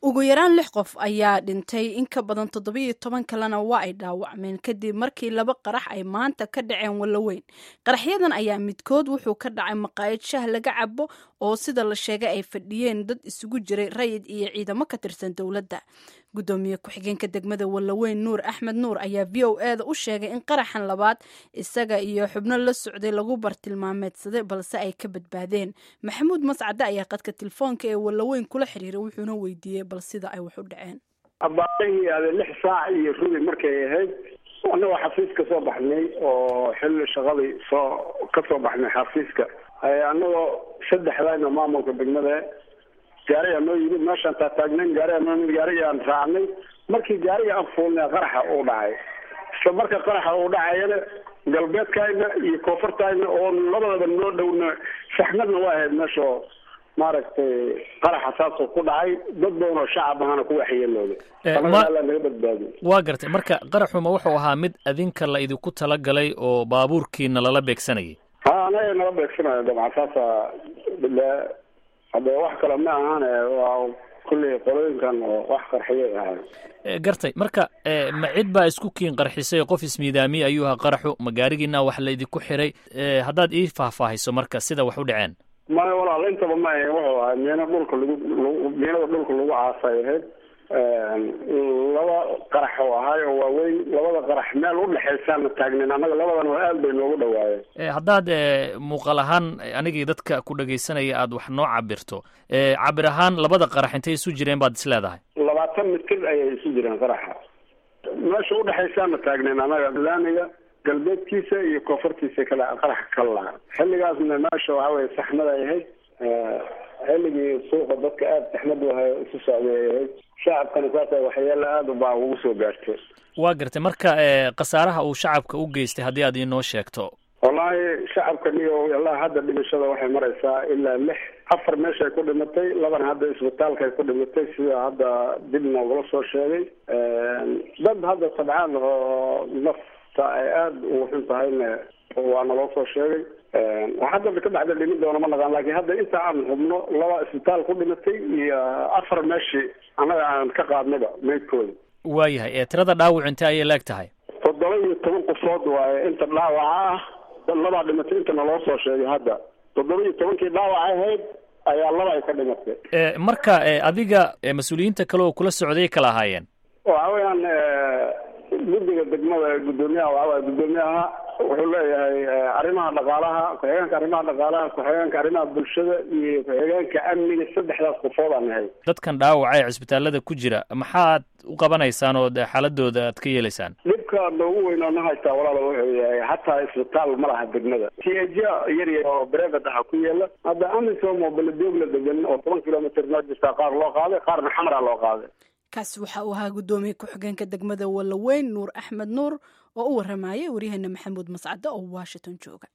ugu yaraan lix qof ayaa dhintay in ka badan toddobiyo toban kalena waa ay dhaawacmeen kadib markii laba qarax ay maanta ka dhaceen wallaweyn qaraxyadan ayaa midkood wuxuu ka dhacay maqaayad shah laga cabo oo sida la sheegay ay fadhiyeen dad isugu jiray rayid iyo ciidamo ka tirsan dowladda gudoomiye ku-xigeenka degmada wallaweyn nuur axmed nuur ayaa v o e da u sheegay in qaraxan labaad isaga iyo xubno la socday lagu bartilmaameedsaday balse ay ka badbaadeen maxamuud mascade ayaa qadka telefoonka ee wallaweyn kula xiriiray wuxuuna weydiiyey bal sida ay wax u dhaceen abaarihii ade lix saac iyo rubi markay ahayd annagoo xafiis ka soo baxnay oo xilli shaqadii soo ka soo baxnay xafiiska annagoo saddexdayna maamulka degmada gaarigaa noo yimid meeshaan taataagnayn gaarigaa noo yimid gaarigaan raacnay markii gaariga aan fuulnay qaraxa uu dhacay isla marka qaraxa uu dhacayana galbeedkayna iyo koonfurtayna oo labadaba noo dhowna saxmadna waa ahayd meesha maaragtay qaraxa saasoo ku dhacay dad badan oo shacab ahana ku waxyeelooday alla naga badbaadiy waa gartay marka qaraxuma wuxuu ahaa mid adinka la idinku talagalay oo baabuurkiina lala beegsanayay ha anaga nala beegsanayo dabcan saasa hadde wax kale ma ahane waa kulley qolooyinkan oo wax qarxiyay ahay gartay marka ma cid baa isku kiin qarxisay qof ismiidaamiye ayuu ahaa qaraxu ma gaarigiina wax la idinku xiray haddaad ii faahfaahiso marka sida wax u dhaceen maya walaal intaba ma ahayn wuxuu ahay miina dhulka lagu miinada dhulka lagu caasay ahayd laba qarax oo ahay oo waaweyn labada qarax meel udhexaysaana taagnin annaga labadan oo aad bay noogu dhawaayeen haddaad muuqaal ahaan anigii dadka ku dhagaysanaya aada wax noo cabirto cabir ahaan labada qarax intay isu jireen baad is leedahay labaatan mitir ayay isu jireen qaraxa meesha udhexaysaana taagnin annaga laamiga galbeedkiisa iyo koonfurtiisa kala qarax kala lahaa xilligaasna meesha waxa weye saxmad ay ahayd xilligii suuqa dadka aada saxmadu ahay isu socday ay ahayd shacabkana saasa waxyeelo aada baa ugu soo gaartay waa gartay marka khasaaraha uu shacabka u geystay haddii aad inoo sheegto wallaahi shacabka niyo ilaa hadda dhimashada waxay maraysaa ilaa lix afar meeshay ku dhimatay labana hadda isbitaalkaay ku dhimatay sida hadda dib noogula soo sheegay dad hadda sabcaan oo nafta ay aada ugu xun tahayna waa naloo soo sheegay hadda ka baxda dhimin doona ma naqaan laakiin hadda inta aan hubno laba isbitaal ku dhimatay iyo afar meeshii annaga aan ka qaadnayba meydkooda waayahay tirada dhaawac intee ayay leeg tahay toddoba iyo toban qofood waaye inta dhaawaca ah labaa dhimatay inta naloo soo sheegay hadda toddoba iyo tobankii dhaawac ahayd ayaa laba ay ka dhimatay marka adiga mas-uuliyiinta kale oo kula socday kala ahaayeen waxa weeyaan guddiga degmada guddoomiyaha waxa waye guddoomiyaha wuxuu leeyahay arrimaha dhaqaalaha ku-xigeenka arrimaha dhaqaalaha ku-xigeenka arrimaha bulshada iyo ku-xigeenka amniga saddexdaas qofood aan nahay dadkan dhaawaca ee cisbitaalada ku jira maxaad u qabanaysaan oo xaaladooda aad ka yeelaysaan dhibka noogu weyn oo na haystaa walaala wuxuu yahay hataa isbitaal ma laha degmada t h yar yar oo brevet aha ku yeela hadda amisom oo baladoogla degan oo toban kilomitr noo jirtaa qaar loo qaaday qaarna xamara loo qaaday kaasi waxa uu ahaa guddoomiye ku-xigeenka degmada wallaweyn nuur axmed nuur oo u waramayay waryaheena maxamuud mascade oo washington jooga